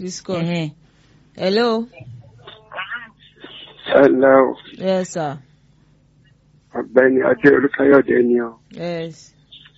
this call. Ẹ̀hẹ́n. hello. Hello, yes sir. ọ̀gbẹ́ni Adé Olúkáyọ̀dé ni ọ. yes.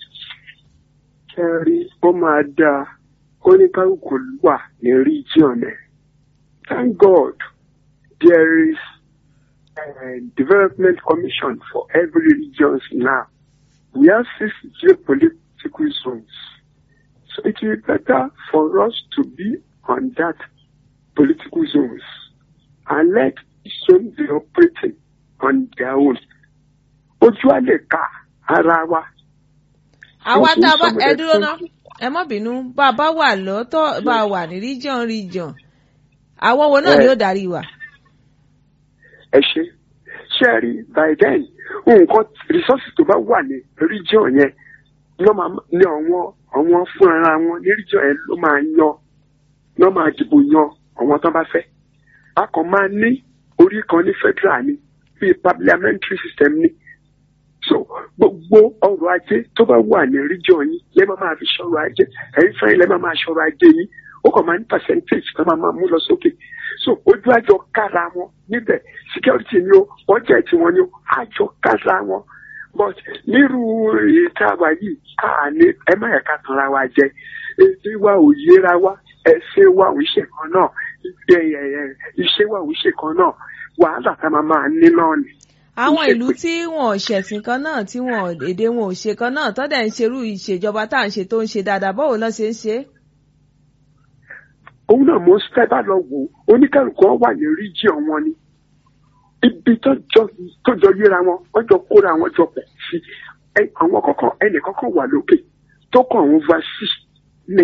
Kẹ́rí ó máa dáa kóníkálukú wà ní region ẹ̀. Thank God there is a development commission for every region now. We have six geopolitical zones. So it will be better for us to be on that political zones and let zone be operating on their own. Ojú á lè ka ara wa. àwa Fún tá a bá some ẹ of the dúró ná country- ẹ má bínú bá a bá wà lọ́tọ̀ bá a wà ní region region àwọn wo náà Eh. ni ó darí wa. ẹ ṣe ṣe rí by then nǹkan resources tó bá wà ní region yẹn ló máa ní àwọn àwọn fún ara wọn ní region yẹn ló máa yan ló máa dìbò yan àwọn tó bá fẹ́ a kàn máa ní orí kan ní federal ni bíi parliamentary system ni so gbogbo ọrọ̀ ajé tó bá wà ní region yín lẹ́ máa máa fi ṣọrọ̀ ajé ẹ̀yin fẹ́ẹ́ lẹ́ máa máa ṣọrọ̀ ajé yín ó kàn máa ní percentage tó máa máa mú lọ sókè so ojú àjọ kára wọn níbẹ̀ security ni ó budget wọn ni ó àjọ kára wọn but nírú ìta wa yìí a ní ẹ má yẹ ká tanra wa jẹ èdè wa ò yéra wa ẹsẹ̀ wa ò ṣe kan náà ẹ, ẹ, ẹ, iṣẹ́ wa ò ṣe kan náà wàhálà tá a máa máa ní náà ni. àwọn Ìṣe ìlú pé- tí wọn ò ṣẹ̀sìn kan náà tí wọn ò- èdè wọn ò ṣe kan náà tọ́dẹ̀ ń ṣerú ìṣèjọba tá à ń ṣe tó ń ṣe dáadáa báwo lọ́ ṣe ń ṣe é. òun náà mo fẹ́ bá lọ wò ó oníkálukú wọn wà ní region wọn ni ibi tó jọ tó jọ yíra wọn wọ́n jọ kóra wọn jọ pọ̀ sí ẹ àwọn kọ̀ọ̀kan ẹnì kọ̀ọ̀kan wà lókè tó kàn ń va sí ni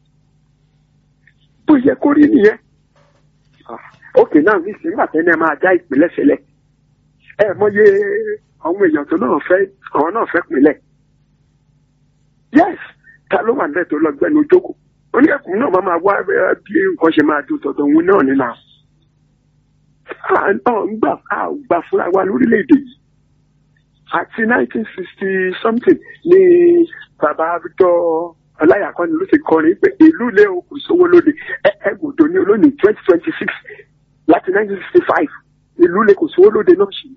bó yẹ kó rí nìyẹn Ah, òkè náà ní sí nígbà tẹ́lẹ̀ máa dá ìpínlẹ̀ sílẹ̀ ẹ mọye àwọn èèyàn tó náà fẹ́ àwọn náà fẹ́ pínlẹ̀ yes ta ló wà nílẹ̀ tó lọ gbẹ́nu ojókòó oníkẹ́kùn náà máa máa wá ẹ, bí nǹkan ṣe máa dùn tọ̀tọ̀ òun náà nínú àwọn. à ń gbà à ń gbà fúnra wa lórílẹ̀‐èdè yìí àti nineteen sixty something ni bàbá Victor Ọláyàkọ́ni ló ti kọrin pé ìlú ilé o kò sówó lóde ẹ ẹ gbòdo ní olónìí twenty twenty six láti nineteen sixty five ìlú ilé kò sówó lóde náà ṣì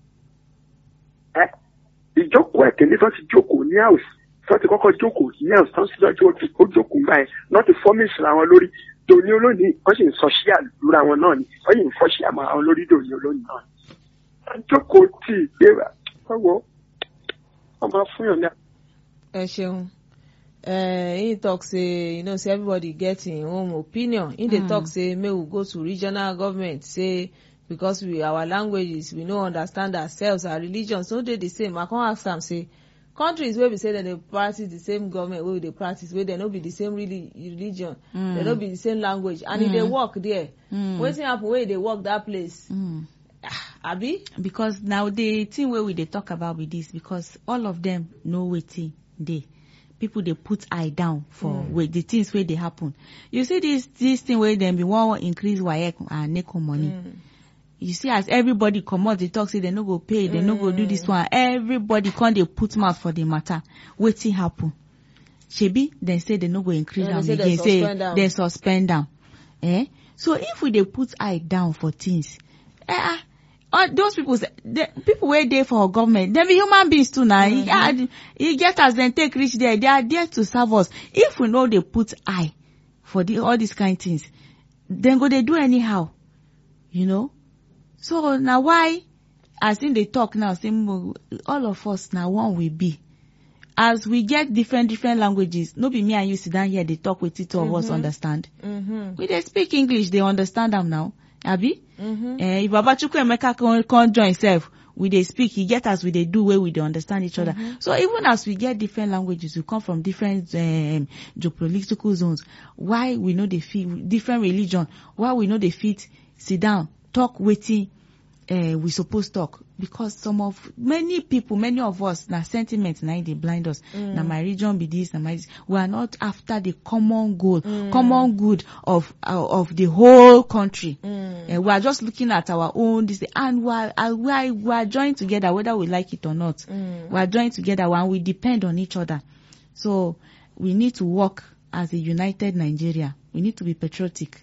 ẹ ìjókòó ẹ̀kẹ́ni tó ti jókòó ní house tó ti kọ́kọ́ jókòó ní house tó ń síwájú ó jókòó gbà yẹn náà ti fọ́mìsì ra wọn lórí dòní olónìí wọ́n sì ń sọ ṣíà lura wọn náà ni wọ́n sì ń fọ́ ṣíà máa wọn lórí dòní olónìí náà ni. jókòó tì í gbé ọwọ́ ọmọ fúnyàn ní. ẹ ṣeun uh, he talk say you know say everybody get him own opinion he dey Mm. talk say make we go to regional government say because we our languages we no understand ourselves our religions no dey the same i come ask am say countries wey be say dem dey practice the same government wey we dey practice wey dem no be the same really religion Mm. dem no be the same language and e dey Mm. work there Mm. wetin happen wey e dey work that place Mm. abi. because now the thing wey we dey talk about be this because all of them know wetin dey people dey put eye down for Mm. wey the things wey dey happen you see this this thing wey dem bin wan increase waec and neco money Mm. you see as everybody comot dey talk say dem no go pay dem no go do this one everybody come dey put mouth for the matter wetin happen shebi dem say dem no go increase Yeah, am they say dem again say suspend am. dem suspend am eh so if we dey put eye down for things eh ah all those people say the people wey dey for government dem be human beings too na e ah, e get as dem take reach there they are there to serve us if we no dey put eye for the all these kind things dem go dey do anyhow you know so na why as him dey talk now say mo all of us na one we be as we get different different languages no be me and you sit down here dey talk wetin two of us Mhm. understand Mm-hmm. we dey speak english dey understand am now abi Mm-hmm. eh if baba chukwuemeka come come join sef we dey speak e get as we dey do wey we dey understand each other so even as we get different languages we come from different um, geopolitical zones why we no dey fit different religion why we no dey fit sit down talk wetin uh, we suppose talk because some of many people many of us na sentiment na im dey blind us Mm. na my religion be this na my we are not after the common goal Mm. common good of uh, of the whole country Mm. uh, we are just looking at our own this and we are, uh, we are we are joined together whether we like it or not Mm. we are joined together and we depend on each other so we need to work as a united nigeria we need to be patriotic